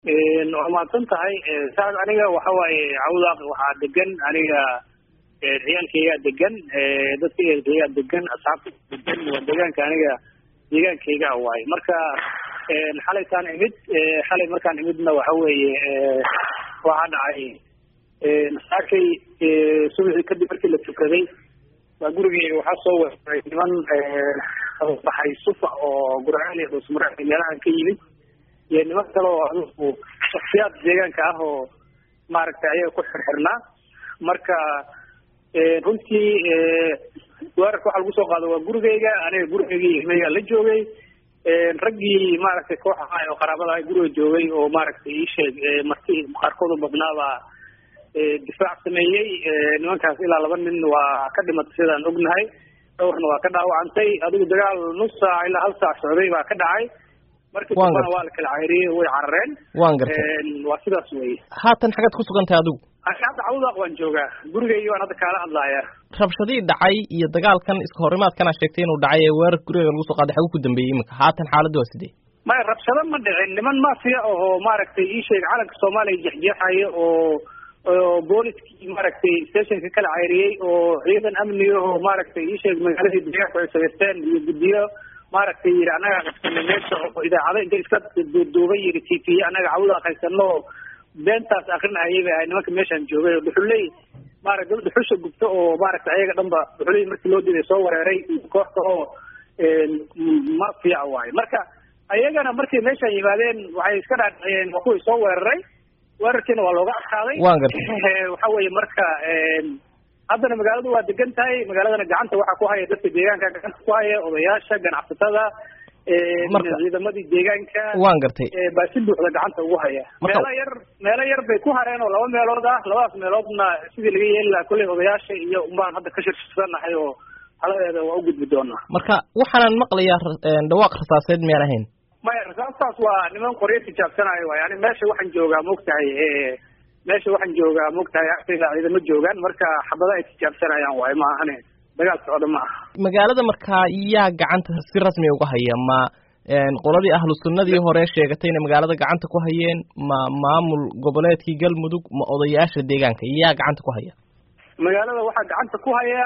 waa mahadsan tahay saas aniga waxa waaye cawdaaq waxaa degan aniga ciyaalkaygaa degan dadka ehelkaygaa degan asxaabta degan waa deegaanka aniga deegaankayga waaye marka xalaytaan imid xalay markaan imidna waxa weeye waxaa dhacay saakay subaxii kadib markii la tukaday baa gurigeyga waxaa soo weeraray niman baxay sufa oo gurceel iyo dhuusmare meelahan ka yimid iyo niman kale oo adugu shaksiyaad deegaanka ah oo maaragtay ayaga ku xirxirnaa marka runtii weerarka waxaa lagu soo qaado waa gurigeyga aniga gurigeygii ilmeygaa la joogay raggii maaragtay koox ahaa oo qaraabada ah guriga joogay oo maaragtay ii sheeg marti qaarkood u badnaabaa difaac sameeyey nimankaas ilaa laba nin waa ka dhimatay sidaan ognahay dhowrna waa ka dhaawacantay adigu dagaal nus saac ilaa hal saac socday baa ka dhacay markii dambana waa la kala cayriyey way carareen waan gartay waa sidaas weye haatan xagaad ku sugan tahay adigu ani hadda cawdaaq waan joogaa gurigeygi waan hadda kaala hadlaaya rabshadii dhacay iyo dagaalkan iska horimaadkana sheegtay inuu dhacay ee weerar guriga lagu soo qaaday xagu ku dambeeyey iminka haatan xaaladdu waa sidee maya rabshado ma dhicin niman mafia oo maaragtay ii sheeg calanka soomaaliya jexjeexaya oo oo booliskii maaragtay stationka kala cayriyey oo ciidan amniga oo maaragtay ii sheeg magaaladii deegaanku ay samaysteen iyo guddiyo maaragtay yidhi annagaa qabsanay meesha oo idaacado inta iska duuduubay yidhi t v annaga cawda qaysano beentaas akrinahayay bay ahay nimanka meeshaan joogay oo dhuxuley maaragta dad dhuxusha gubto oo maaragtay ayaga dhanba dhuxuley markii loo diiday soo wereeray kooxta oo mafia waaye marka ayagana markay meeshaan yimaadeen waxay iska dhaadhiciyeen waa kuwii soo weeraray weerarkiina waa looga adkaaday waan gartay waxa weeye marka haddana magaaladu waa degan tahay magaaladana gacanta waxaa ku haya dadka deegaanka gacanta ku haya odayaasha ganacsatada ciidamadii deegaanka waan gartay baa si buuxda gacanta ugu haya meelo yar meelo yar bay ku hareen oo laba meelood ah labadaas meeloodna sidii laga yeeli lahaa kolley odayaasha iyo unbaan hadda ka shirshirsannahay oo haladeeda waa u gudbi doonaa marka waxaanan maqlayaa dhawaaq rasaaseed miyaan ahayn maya rasaastaas waa niman qoryo tijaabsanayo waay yani meesha waxaan joogaa maogtahay meesha waxaan joogaa maogtahay agtayda ciidamo joogaan marka xabada ay tijaabsanayaan waayo ma ahane dagaal socda ma aha magaalada markaa yaa gacanta si rasmi uga haya ma qoladii ahlu sunnadii hore sheegatay inay magaalada gacanta ku hayeen ma maamul goboleedkii galmudug ma odayaasha deegaanka yaa gacanta ku haya magaalada waxaa gacanta ku haya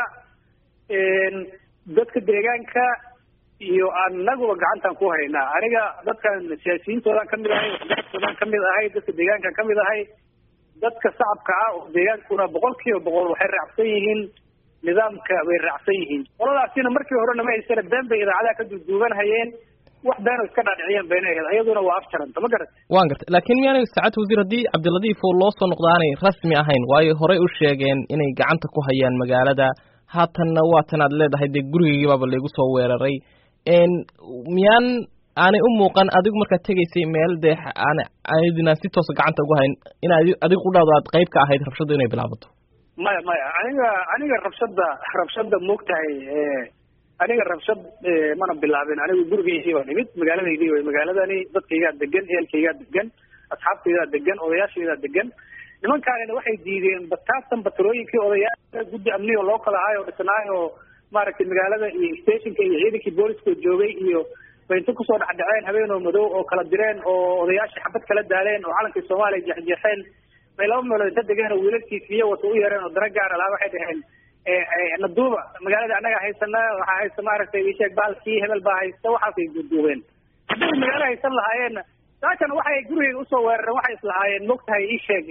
dadka deegaanka iyo anaguba gacantaan ku haynaa aniga dadkan siyaasiyiintoodan kamid ahay waxgaradkoodaan kamid ahay dadka deegaankan kamid ahay dadka shacabka ah oo deegaankuna boqol kiiba boqol waxay raacsan yihiin nidaamka bay raacsan yihiin qoladaasina markii horena ma haysana been bay idaacadaha ka duuduuban hayeen wax beeno iska dhaadhiciyeen bayna ahayd ayaduna waa afjaranta ma garat waan gartay laakiin miyaanay saacad wasiir haddii cabdiladiif oo loo soo noqdo aanay rasmi ahayn waayo horey u sheegeen inay gacanta ku hayaan magaalada haatanna waatan aad leedahay dee gurigeygibaaba laygu soo weeraray miyaan aanay u muuqan adigu markaad tegaysay meel dee aan aydinaan si toosa gacanta ugu hayn in adigu udhaado aad qayb ka ahayd rabshadda inay bilaabato maya maya aniga aniga rabshadda rabshadda moogtahay aniga rabshad mana bilaabin anigu gurigeydii baan imid magaaladaydii way magaaladani dadkaygaa degan ehelkaygaa degan asxaabtaydaa degan odayaashaydaa degan nimankaanina waxay diideen bataatan batarooyinkii odayaasha guddi amniga loo kala ahaay oo dhisnaay oo maaragtay magaalada iyo stationka iyo ciidankii booliskoo joogay iyo bay inta kusoo dhexdhaceen habeen oo madow oo kala direen oo odayaashii xabad kala daaleen oo calankii soomaaliya jeexjeexeen bay laba meelood inta degeen oo wiilalkii fiyo wata u yareen oo dana gaara lahaa waxay dhaheen naduuba magaalada annaga haysana waxaa haysta maaragtay isheeg baalkii hebel baa haysta waxaasay duuduubeen haddii magaalo haysan lahaayeenna saakana waxay gurigeyga usoo weerareen waxay islahaayeen mogtahay isheeg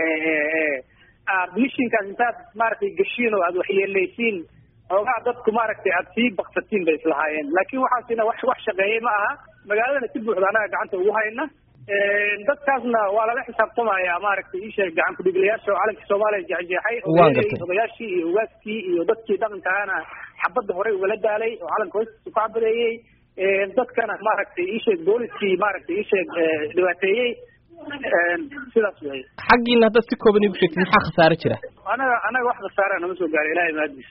mishinkaas intaad maaragtay geshiin oo aad waxyeelaysiin xoogaa dadku maaragtay aad sii baksatiin bay islahaayeen laakiin waxaasina wax wax shaqeeyey ma aha magaaladana si buuxda annaga gacanta ugu hayna dadkaasna waa lala xisaabtamaya maaragtay isheeg gacan kudhigilayaasha oo calankii soomaaliya jeexjeexay odayaashii iyo ugaaskii iyo dadkii dhaqankaana xabadda horey ugala daalay oo calanka hoostiisa ku cabadeeyey dadkana maaragtay isheeg booliskii maaragtay isheeg dhibaateeyey sidaas wey xaggiina haddaad si kooban igu sheegtid maxaa khasaare jira anaga anaga wax khasaara nama soo gaaray ilahay maadiis